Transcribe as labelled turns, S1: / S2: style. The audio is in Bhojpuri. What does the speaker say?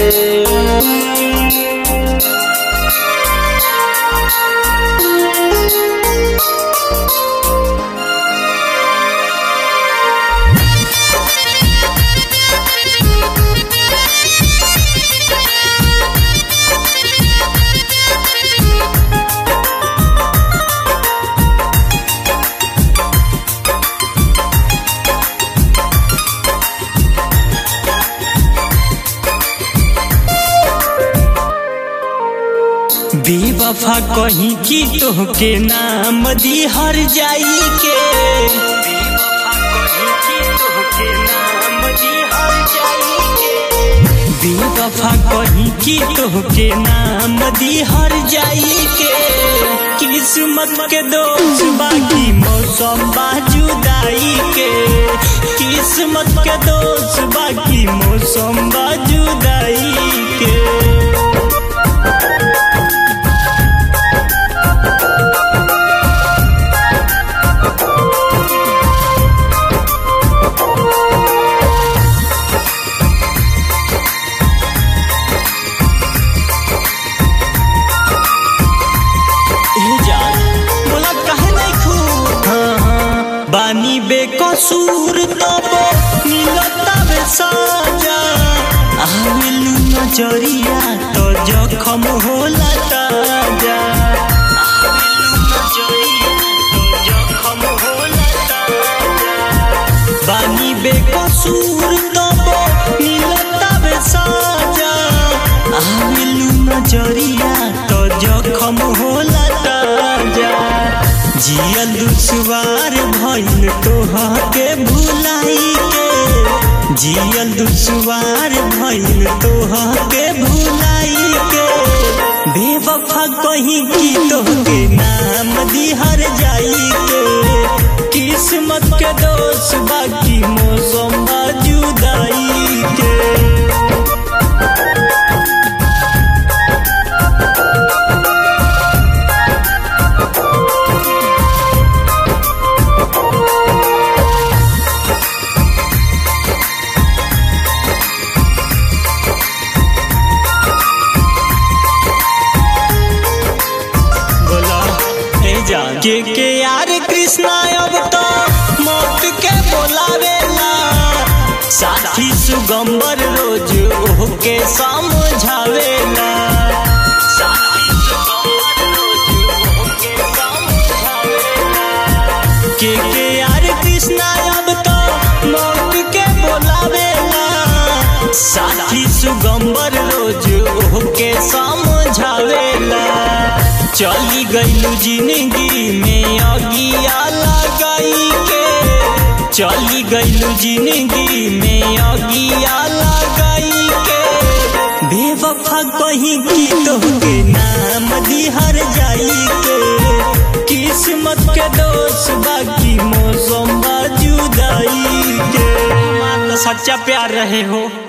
S1: बेवफा कहीं की तोहके नाम दी हर जाई के बेवफा कहीं की तोहके नाम दी हर जाई के किस्मत के दोष बाकी मौसम बाजुदाई के किस्मत के दोष बाकी मौसम बाजुदाई के बोला कहे नहीं खू हाँ, हाँ। बानी बेकसूर तब मिलता बे साजा आवेलू नजरिया तो जखम होला ताजा आवेलू नजरिया तो जखम होला ताजा। बानी बेकसूर तब मिलता बे साजा आवेलू नजरिया तो जखम होला ताजा जियल दुश्वार भइल तोहके भुलाई के जियल दुश्वार भइल तोहके भुलाई के बेवफा कहीं की तोहके नाम दिहर जाई के किस्मत के दोष बाकी मौसम जुदाई के बोला हे जान के के यार कृष्णा अब तो मौत के बोलावेला साथी सुगंबर रोज ओके समझावेला साथी सुगंबर रोज ओके समझावेला के के यार कृष्णा अब तो मौत के बोलावेला साथी सुगंबर रोज ओके समझावेला चली गईलू जिंदगी में अगिया लगाई के चली गईलू जिंदगी में अगिया लगाई के बेवफा कहीं की तोहके नाम दिहर जाई के किस्मत के दोष बाकी मौसम जुदाई के सच्चा प्यार रहे हो